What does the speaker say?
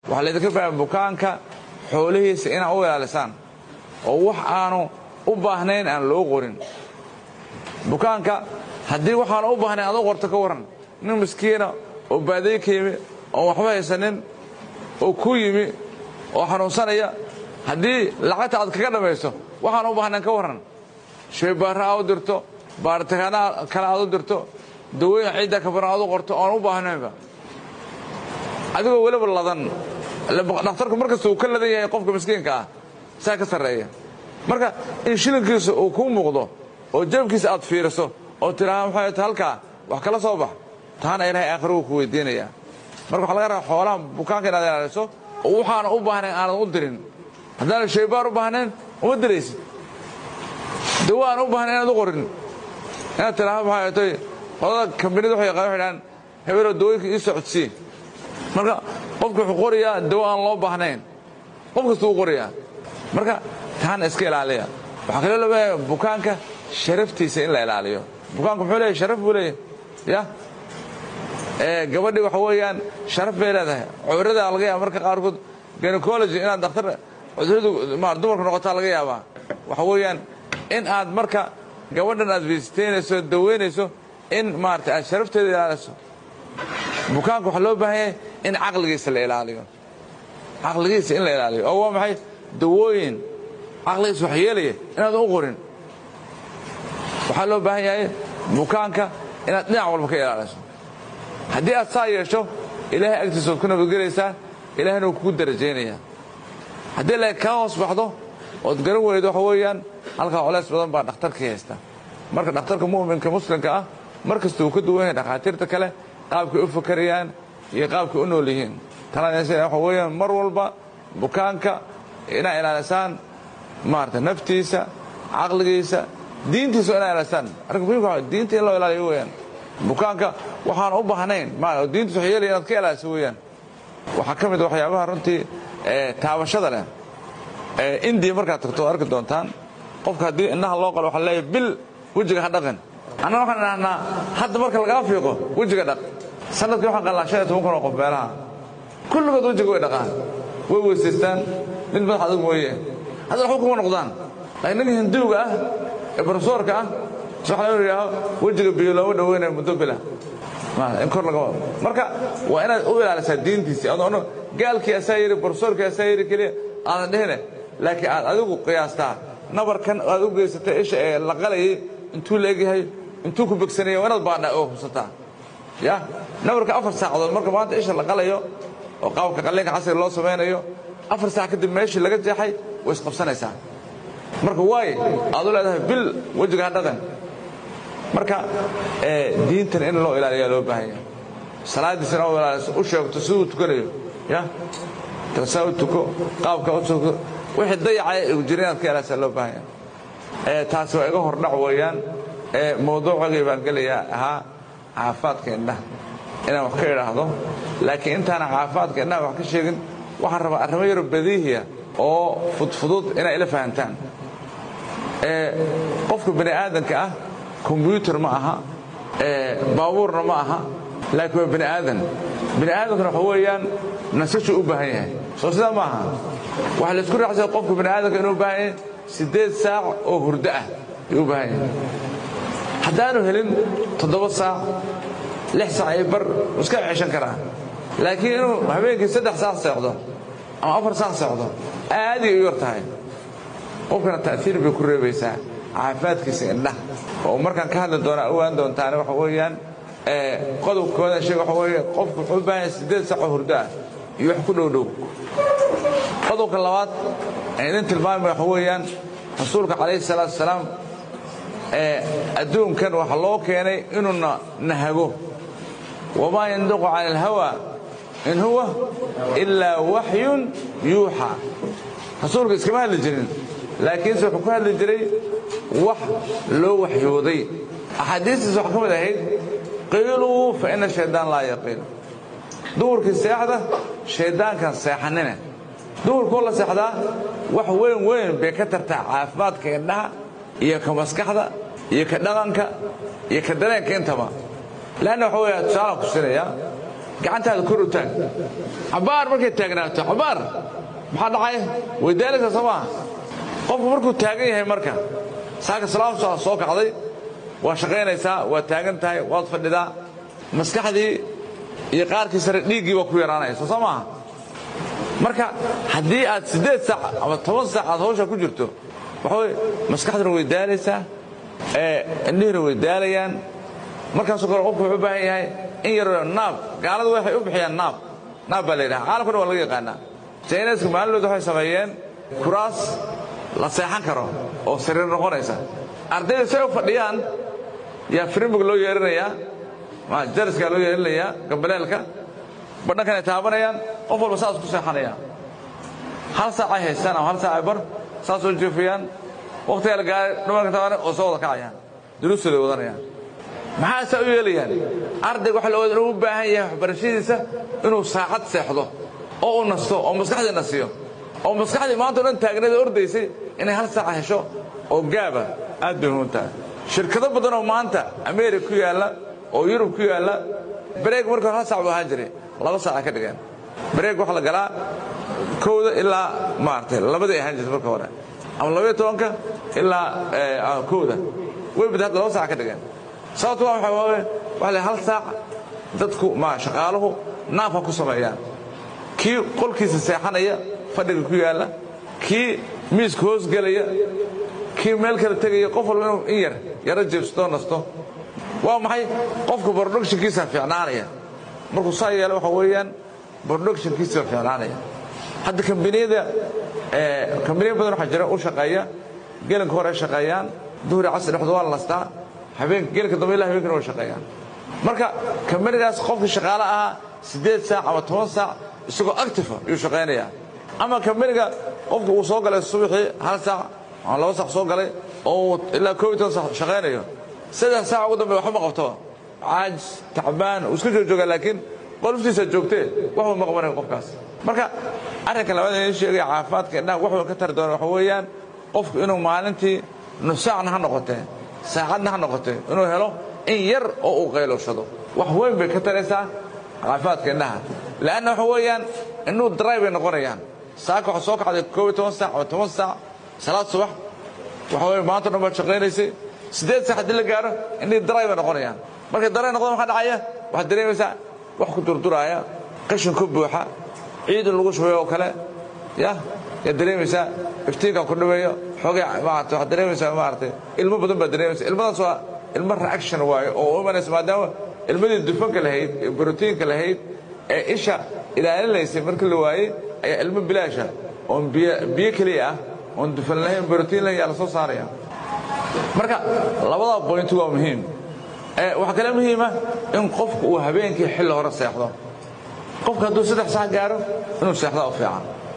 waxaa laydinka baahan bukaanka xoolihiisa inaad u ilaalisaan oo wax aanu u baahnayn aan loo qorin bukaanka haddii waxaanu u baahnayn aad u qorto ka warran nin miskiina oo baadiye ka yimi oon waxba haysanin oo ku yimi oo xanuunsanaya haddii lacagta aad kaga dhammayso waxaanu u baahnayn ka warran shaybaarra aad u dirto baaritaana kale aad u dirto dawooyin ciidda kabaran aad u qorto oon u baahnaynba adigoo weliba ladan dhakhtarku markasta uu ka ladan yahay qofka miskiinka ah saa ka sarreeya marka in shilinkiisa uu kuu muuqdo oo jabkiisa aad fiiriso oo tidhaha maxay ta halkaa wax kala soo bax taana ilaahay aakhiruhu ku weydiinaya marka waxaa laga rabaa xoolaha bukaanka inaad ilaaliso oo waxaana u baahnayn aanad u dirin haddaana shaybaar u baahnayn uma diraysid dawo aan u baahnayn inaad u qorin inaad tidhaha maxay tay qodada kambanida waxay yaqaan waxay dhahaan hebeloo dawooyinka ii socodsii marka qofka wuxuu qorayaa dawo aan loo baahnayn qof kastuu u qorayaa marka taana iska ilaaliya waxaa kaloo loo baahaya bukaanka sharaftiisa in la ilaaliyo bukaanku muxuu leeyahy sharaf buu leeyahy ya gabadhii waxa weeyaan sharaf bay leedahay cudurada laga yaaba marka qaarkood gynecology inaad dhakhtar cuduradu dumarku noqotaa laga yaabaa waxa weeyaan in aad marka gabadhan aad visiteynayso daweynayso in maarata aad sharafteeda ilaaliso bukaanka waxaa loo baahan yahay in caqligiisa la ilaaliyo caqligiisa in la ilaaliyo oo waa maxay dawooyin caqligiisa wax yeelaya inaadan u qorin waxaa loo baahan yahay bukaanka inaad dhinac walba ka ilaaliso haddii aad saa yeesho ilaahay agtiisa waad ku nabadgelaysaa ilaahayna wuu kugu darajaynayaa haddii la kaa hoos baxdo ood garan weydo waxa weeyaan halkaa colays badan baa dhakhtarkii haysta marka dhakhtarka mu'minka muslimka ah mar kasta uu ka duwan yahay dhakhaatiirta kale qaabkay u fakarayaan iyo qaabkay u nool yihiin tanaa waxa weeyaan mar walba bukaanka inaa ilaalisaan maarata naftiisa caqligiisa diintiisa inaa ilaalisaan arrinka muhimka waa diinta in loo ilaaliyo weeyaan bukaanka waxaan u baahnayn diintiisa wax yeelaya inaad ka ilaaliso weeyaan waxaa ka mid waxyaabaha runtii taabashada leh indiya markaad tagto oo arki doontaan qofka haddii indhaha loo qalo waxaa leeyahay bil wejiga ha dhaqin annana waxaan idhahnaa hadda marka lagaa fiiqo wejiga dhaq sanadkii waxaan qalnaa shan iyo toban kun oo qof meelaha kulligood wejiga way dhaqaan way weysaystaan mid madax adag mooye hadda waxba kuma noqdaan laakiin ninka hinduuga ah ee barsoorka ah waxa la yidhaaho wejiga biyo looma dhaweynayo muddo bila in kor laga wado marka waa inaad u ilaalisaa diintiisi adoona gaalkii asaa yidhi barsoorkii asaa yidhi keliya aadan dhehine laakiin aad adigu qiyaastaa nabarkan aad u geysatay isha ee la qalayay intuu la egyahay intuu ku begsanaya waa inaad baadha oo hubsataa ya nabarka afar saacadood marka maanta isha la qalayo oo qaabka qalliinka casriga loo samaynayo afar saac kadib meeshii laga jeexay way isqabsanaysaa marka waay aad u leedahay bil wejiga ha dhaqan marka diintan in loo ilaaliyaa loo baahan yahay salaadiisana u ilaaliso u sheegto siduu tukanayo ya saa u tuko qaabka u tuko wixii dayacay u jira inaad ka ilaalisaa loo baahan yahay taasi waa iga hordhac weeyaan mawduucagii baan gelayaa ahaa caafimaadka indhaha inaan wax ka idhaahdo laakiin intaana caafimaadka indhaha wax ka sheegin waxaan rabaa arrimo yaro badiihiya oo fudfudud inay ila fahantaan qofka bani aadanka ah kombyuutar ma aha baabuurna ma aha laakiin waa bani aadan bani aadankuna waxa weeyaan nasashuu u baahan yahay soo sidaa ma aha waxaa laysku raacsaya qofka bani aadanka inuu u baahan yahay siddeed saac oo hurdo ah ayuu u baahan yahay haddaanu helin toddoba saac lix saac iyo bar iska ceshan karaa laakiin inuu habeenkii saddex saac seexdo ama afar saac seexdo aaday u yar tahay qofkana ta'hiir bay ku reebaysaa caafimaadkiisa indhaha oo markaan ka hadli doona ogaan doontaane waxa weeyaan qodobkooda sheeg waxa weeye qofku wuxuu u baahan yahay siddeed saac oo hurdo ah iyo wax ku dhow dhow qodobka labaad ee idin tilmaamay waxa weeyaan rasuulka calayhi salaatu wasalaam adduunkan waxa loo keenay inuuna nahago wamaa yandiqu cani alhawa in huwa ilaa waxyun yuuxa rasuulka iskama hadli jirin laakiinse wuxuu ku hadli jiray wax loo waxyooday axaadiistiisa waxaa ka mid ahayd qiiluu fa ina shaydaan laa yaqiil duhurkii seexda shayddaankan seexanine duhurkoo la seexdaa wax weyn weyn bay ka tartaa caafimaadka indhaha iyo ka maskaxda iyo ka dhaqanka iyo ka dareenka intaba leanna waxa weya tusaalaan ku sinaya gacantaada kor u taag cabaar markay taagnaato cabaar maxaa dhacaya way daalaysaa soo maaha qofku markuu taagan yahay marka saaka salaamsaa soo kacday waa shaqaynaysaa waa taagan tahay waad fadhidaa maskaxdii iyo qaarkii sare dhiiggii waa ku yaraanaysa soo maaha marka haddii aad siddeed saac ama toban saac aad hawsha ku jirto waxa weye maskaxduna way daalaysaa indhihina way daalayaan markaasoo kale qofku wuxuu u baahan yahay in yaroo naab gaaladu waxay u bixiyaan naab naab baa la yidhaha caalamkuna waa laga yaqaanaa jayneska maalinood waxay sameeyeen kuraas la seexan karo oo sariir noqonaysa ardayda say u fadhiyaan yaa firimig loo yeerinayaa jariskaa loo yeerinayaa gambaleelka badhankanay taabanayaan qof walba saas ku seexanaya hal saacay haystaan ama hal saacay bar saas oo jeefayaan wakhtigaa la gaaray dhumarka taabanay oo soo wada kacayaan duruustooday wadanayaan maxaa saa u yeelayaan ardayga waxa la ogaada inuu u baahan yahay waxbarashadiisa inuu saacad seexdo oo uu nasto oo maskaxdii nasiyo oo maskaxdii maanta o dhan taagneeda ordaysay inay hal saaca hesho oo gaaba aad bay muhiim tahay shirkado badan oo maanta ameerika ku yaalla oo yurub ku yaalla bareeg marka hore hal saac buu ahaan jiray laba saaca ka dhigeen bareeg waxaa la galaa kowda ilaa maaragtay labadii ahaan jirta marka hore ama labaiyo tobanka ilaa kowda way bada hadda laba saaca ka dhigeen sababto waa waxa waaye waxa la hal saac dadku ma shaqaaluhu naafka ku sameeyaan kii qolkiisa seexanaya fadhiga ku yaalla kii miiska hoos gelaya kii meel kale tegaya qof walba inuu in yar yaro jeebsatoo nasto waa maxay qofka productionkiisa fiicnaanaya markuu saa yeelo waxa weeyaan productionkiisa fiicnaanaya hadda kambaniyada kambaniya badan waxaa jira u shaqeeya gelinka hore shaqeeyaan duhri casri dhexdu waa la nastaa habeenka gelinka dambe ilaa habeenkana way shaqeeyaan marka kambanigaas qofkii shaqaale ahaa siddeed saac ama toban saac isagoo actifa ayuu shaqaynayaa ama kambaniga qofka uu soo galay subaxii hal saac ama laba saac soo galay oo uu ilaa koob iyo toban saac shaqaynayo saddex saac ugu dambe waxba ma qabtoba caajis tacbaan uu iska joojoogaa laakiin qolftiisa joogtee waxba ma qabanayo qofkaas marka arrinka labaad in sheegaya caafimaadka indhaha wax ka tari doona waxa weeyaan qofku inuu maalintii nusaacna ha noqotee saacadna ha noqotee inuu helo in yar oo uu qaylowshado wax weyn bay ka taraysaa caafimaadka indhaha leanna waxa weeyaan indhuhu daraay bay noqonayaan saaka waxa soo kacday koob iyo toban saac ama toban saac salaad subax waxa weye maanta dhan baad shaqaynaysay siddeed saac haddii la gaaro indhihii daraay bay noqonayaan markay daray noqdaan maxaa dhacaya waxaad dareemaysaa wax ku durduraaya qashin ku buuxa ciid in lagu shubayo oo kale ya yaad dareemaysaa iftiinka ku dhaweeyo xoogay maarata waxaad dareemaysaa maaragtay ilmo badan baad dareemaysaa ilmadaas waa ilmo reaction waayo oo u imanaysa maadaama ilmadii dufanka lahayd ee brotiinka lahayd ee isha ilaalinaysay markii la waayey ayaa ilmo bilaasha oon biyo keliya ah oon dufan lahayn brotiin lahayn yaa la soo saaraya marka labadaa boynti waa muhiim waxaa kale muhiima in qofku uu habeenkii xilli hore seexdo qofka hadduu saddex sax gaaro inuu seexdaa u fiican